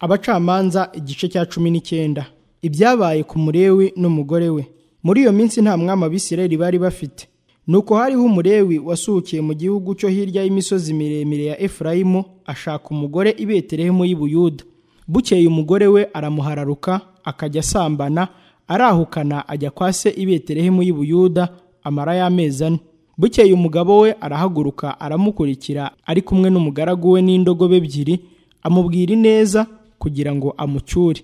abacamanza igice cya cumi n'icyenda ibyabaye ku murewi n'umugore we muri iyo minsi nta mwami abisirayeli bari bafite nuko hariho umurewi wasukiye mu gihugu cyo hirya y'imisozi miremire ya efurayimu ashaka umugore i betelehemu y'i buyuda bukeye umugore we aramuhararuka akajya asambana arahukana ajya kwa se i betelehemu y'i buyuda amara y'amezi ane bukeye umugabo we arahaguruka aramukurikira ari kumwe n'umugaragu we n'indogobe ebyiri amubwira ineza kugira ngo amucyure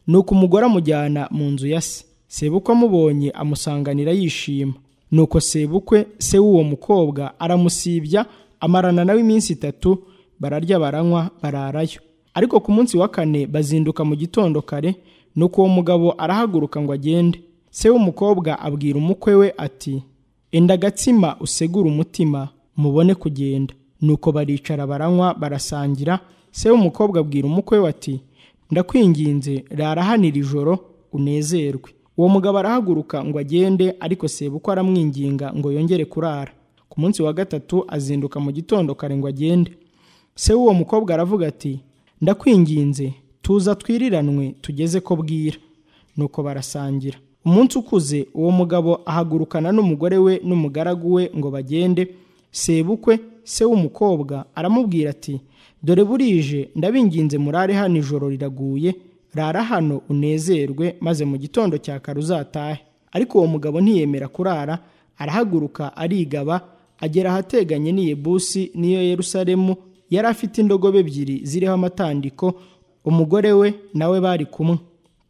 nuko umugore amujyana mu nzu ya se sebukwe amubonye amusanganira yishima nuko sebukwe se w'uwo mukobwa aramusibya amarana nawe iminsi itatu bararya baranywa bararayo ariko ku munsi wa kane bazinduka mu gitondo kare nuko uwo mugabo arahaguruka ngo agende se w'umukobwa abwira umukwe we ati enda agatsima usegure umutima mubone kugenda nuko baricara baranywa barasangira se w'umukobwa abwira umukwe we ati ndakwinginze rara hano iri joro unezerwe uwo mugabo arahaguruka ngo agende ariko sebukwe aramwinginga ngo yongere kurara ku munsi wa gatatu azinduka mu gitondo kare ngo agende se w'uwo mukobwa aravuga ati ndakwinginze tuza twiriranwe tugeze ko bwira nuko barasangira umunsi ukuze uwo mugabo ahagurukana n'umugore we n'umugaragu we ngo bagende sebukwe se w'umukobwa aramubwira ati dore burije ndabinginze murare hano ijoro riraguye rara hano unezerwe maze mu gitondo cya kare uzatahe ariko uwo mugabo ntiyemera kurara arahaguruka arigaba agera ahateganye n'i Yebusi n'iyo yerusalemu yari afite indogobe ebyiri ziriho amatandiko umugore we nawe bari kumwe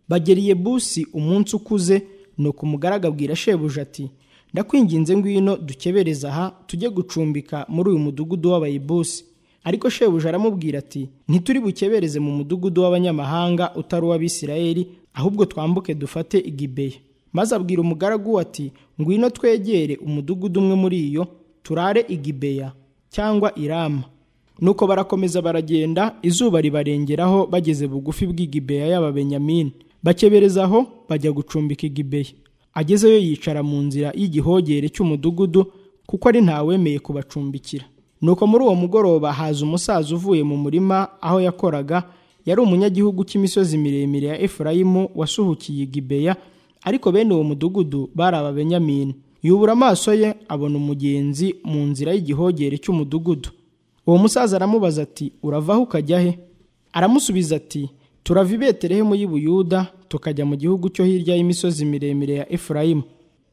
bagera i Yebusi umunsi ukuze nuko umugaragu abwira shebuja ati ndakwinginze ngwino dukebereza aha tujye gucumbika muri uyu mudugudu w'abayebusi ariko shebuja aramubwira ati ntituri bukebereze mu mudugudu w'abanyamahanga utari uw'abisirayeli ahubwo twambuke dufate i Gibeya maze abwira umugaragu we ati ngwino twegere umudugudu umwe muri iyo turare i Gibeya cyangwa i Rama nuko barakomeza baragenda izuba ribarengeraho bageze bugufi bw'i Gibeya y'ababenyamini bakebereza aho bajya gucumbika i Gibeya agezeyo yicara mu nzira y'igihogere cy'umudugudu kuko ari ntawemeye kubacumbikira nuko muri uwo mugoroba haza umusaza uvuye mu murima aho yakoraga yari umunyagihugu cy'imisozi miremire ya efurayimu wasuhukiye i gibeya ariko bene uwo mudugudu bari ababenyamini yubura amaso ye abona umugenzi mu nzira y'igihogere cy'umudugudu uwo musaza aramubaza ati uravaho ukajya he aramusubiza ati turava i betelehemu y'i buyuda tukajya mu gihugu cyo hirya y'imisozi miremire ya efurayimu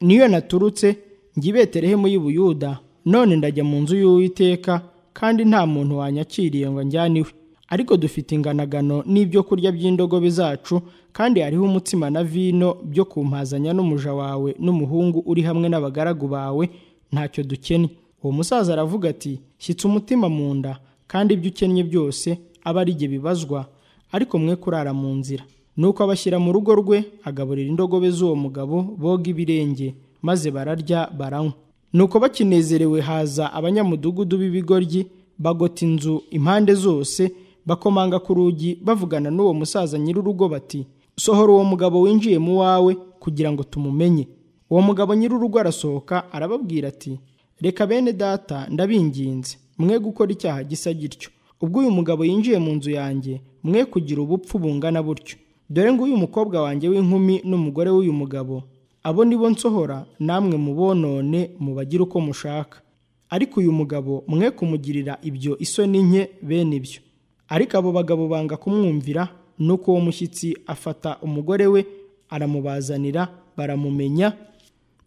niyo naturutse njya i betelehemu y'i buyuda none ndajya mu nzu y'uwiteka kandi nta muntu wanyakiriye ngo njyane iwe ariko dufite inganagano n'ibyo kurya by'indogobe zacu kandi hariho umutsima na vino byo kumpazanya n'umuja wawe n'umuhungu uri hamwe n'abagaragu bawe ntacyo dukennye uwo musaza aravuga ati shyitsa umutima mu nda kandi ibyo ukennye byose abe ari jye bibazwa ariko mwe kurara mu nzira nuko abashyira mu rugo rwe agaburira indogobe z'uwo mugabo boga ibirenge maze bararya baranywa nuko bakinezerewe haza abanyamudugudu b'ibigoryi bagota inzu impande zose bakomanga ku rugi bavugana n'uwo musaza nyir'urugo bati sohora uwo mugabo winjiye mu wawe kugira ngo tumumenye uwo mugabo nyir'urugo arasohoka arababwira ati reka bene data ndabinginze mwe gukora icyaha gisa gityo ubwo uyu mugabo yinjiye mu nzu yanjye mwe kugira ubupfu bungana butyo dore ngo uyu mukobwa wanjye w'inkumi n'umugore w'uyu mugabo abo nibo nsohora namwe mubonone mubagire uko mushaka ariko uyu mugabo mwe kumugirira ibyo isoni nke bene ibyo ariko abo bagabo banga kumwumvira nuko uwo mushyitsi afata umugore we aramubazanira baramumenya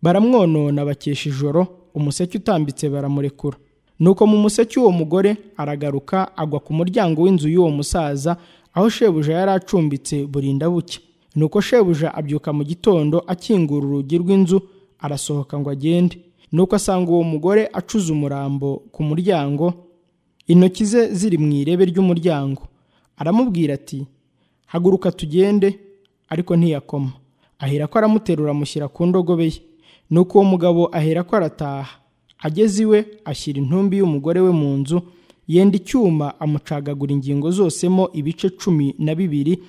baramwonona bakesha ijoro umuseke utambitse baramurekura nuko mu museke uwo mugore aragaruka agwa ku muryango w'inzu y'uwo musaza aho shebuja yari acumbitse burinda buke nuko shebuja abyuka mu gitondo akingura urugi rw'inzu arasohoka ngo agende nuko asanga uwo mugore acuze umurambo ku muryango intoki ze ziri mu irebe ry'umuryango aramubwira ati haguruka tugende ariko ntiyakoma aherako aramuterura amushyira ku ndogobe ye nuko uwo mugabo aherako arataha ageze iwe ashyira intumbi y'umugore we mu nzu yenda icyuma amucagagura ingingo zosemo ibice cumi na bibiri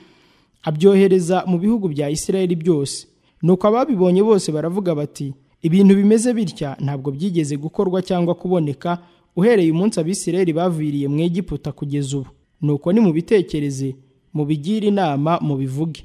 abyohereza mu bihugu bya Isirayeli byose nuko ababibonye bose baravuga bati ibintu bimeze bitya ntabwo byigeze gukorwa cyangwa kuboneka uhereye umunsi abisirayeli baviriye mu Egiputa kugeza ubu nuko nimubitekereze mubigire inama mubivuge